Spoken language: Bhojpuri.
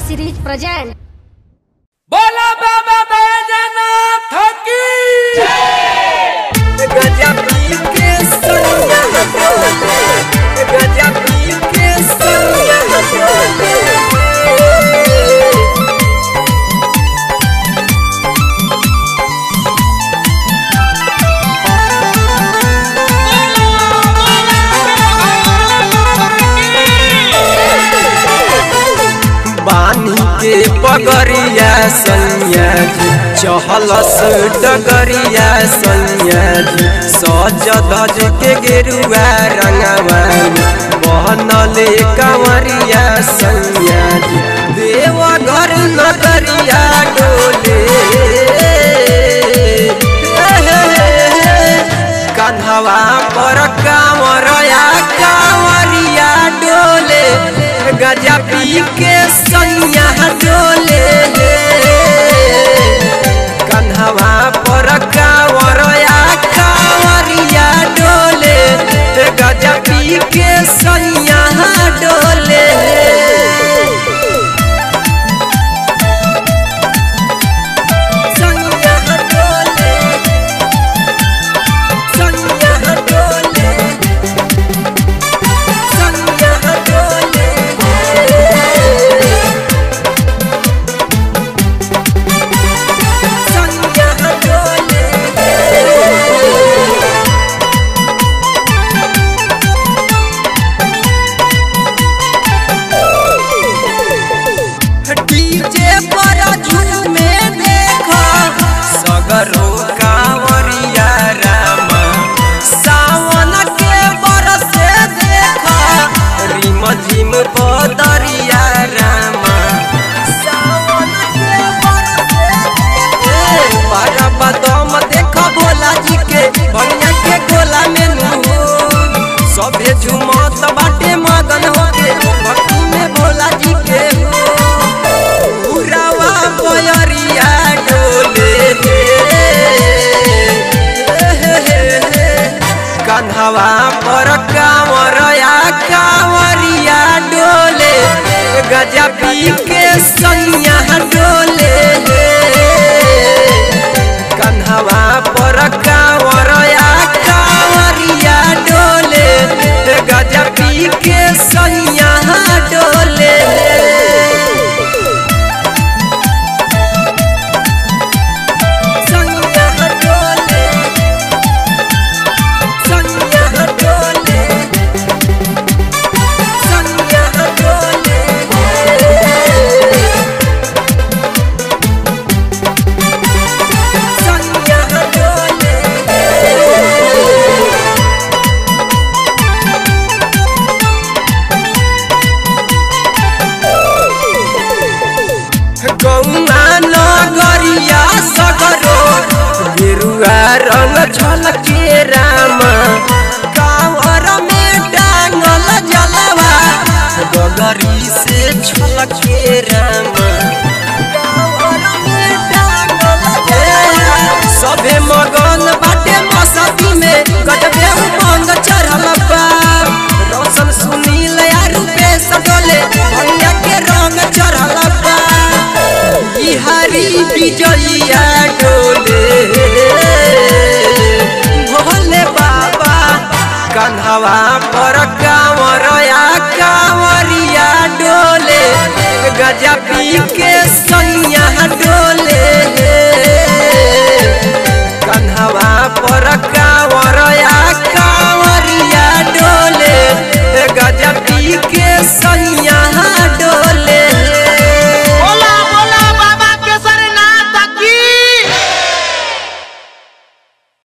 series present. बोला बाबा बैजनाथ की गजब के सोनिया डोले गजब के सोनिया डोले बानी के पगरिया सैया जी चहलस डगरिया सैया जी सज धज के गेरुआ रंगवा बहनले कंवरिया सैया जी देव घर नगरिया डोले कन्हवा पर कांवरया कांवरिया डोले गजा पी के सैया डोले कन्हवा पर कांवरया कांवरिया डोले गजा पी के सैया डोले सैया डोले सैया डोले सैया डोले सैया डोले डीजे पर झूमे देखो सगरो कांवरिया रामा सावन के बरसे देखो रिम झिम बदरिया रामा सावन के बरसे देखो बारा बदम देखो भोला जी के भैया के गोला में नू सभे झुमत बाटे मगन होके भक्ति में भोला जी के हो उरावा बयरिया डोले कन्हवा पर कांवरया कांवरिया डोले गजा पी के सैया डोले कन्हवा पर कांवरया कांवरिया डोले गजा पी के सैया डोले सैया डोले सैया डोले सैया डोले सैया डोले गौना नगरिया सगरो गेरुआ रंग झलके रामा कांवर में डांगल जलवा गगरी से छलके रामा कांवर में डांगल जलवा सभे मगन बाटे मसती में गजबे उमंग चढ़ल बा रोशन सुनील या रूपेश डोले भैया के रंग चढ़ल बा बिहारी विजयिया डोले भोले बाबा कन्हवा पर कांवरया कांवरिया डोले गजा पी के